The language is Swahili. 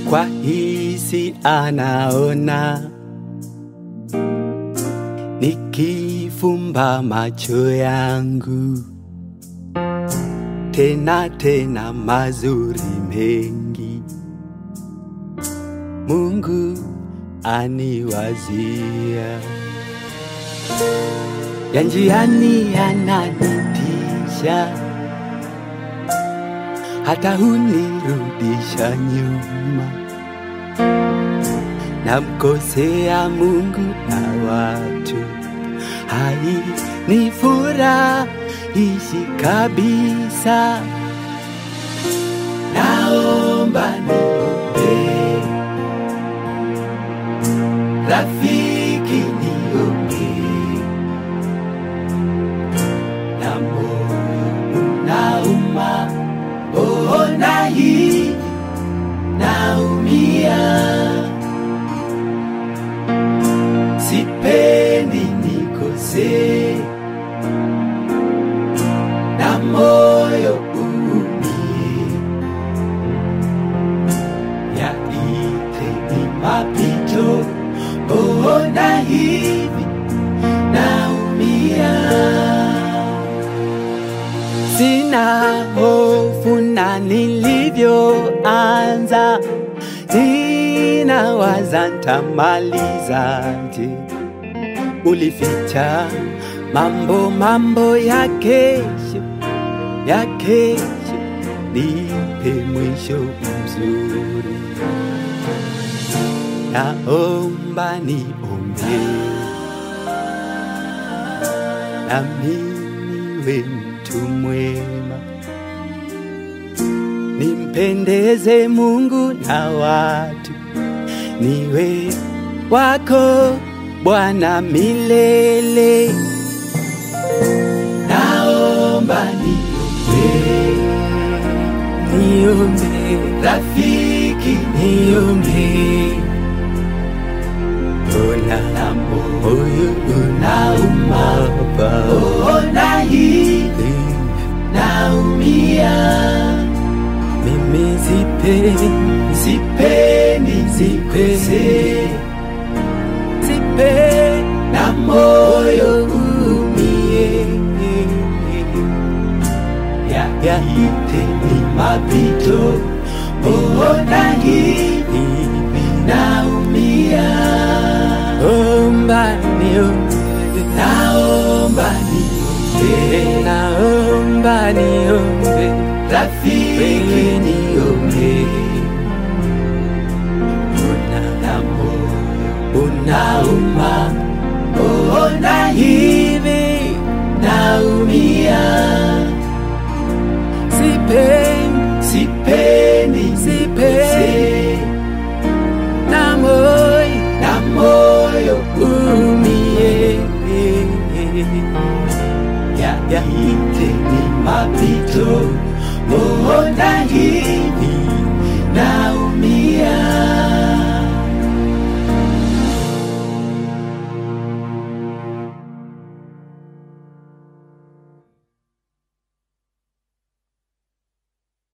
kwa hisi anaona, nikifumba macho yangu tena tena mazuri mengi Mungu aniwazia, ya njiani yananitisha, hata hunirudisha nyuma, namkosea Mungu na watu, hai ni furahishi kabisa, naomba niombee rafiki niombee, na moyo unauma, ona hii naumia, sipendi nikose, na moyo uumie, yaite ni mapito, ona hivi naumia sina hofu na nilivyoanza, ninawaza ntamalizaje. Ulificha mambo mambo ya kesho ya kesho, nipe mwisho mzuri, naomba niombe nami niwe mtu mwema, nimpendeze Mungu na watu, niwe wako Bwana milele. Naomba niombe, niombe rafiki, niombe Ona na moyo unauma, ona hivi naumia, mimi sipendi, sipendi, sipendi, sipendi na moyo umie, yaite ni mapito, ona hivi naumia, omba niombe, naomba niombe, naomba niombe, rafiki niombe, una na moyo unauma, ona hii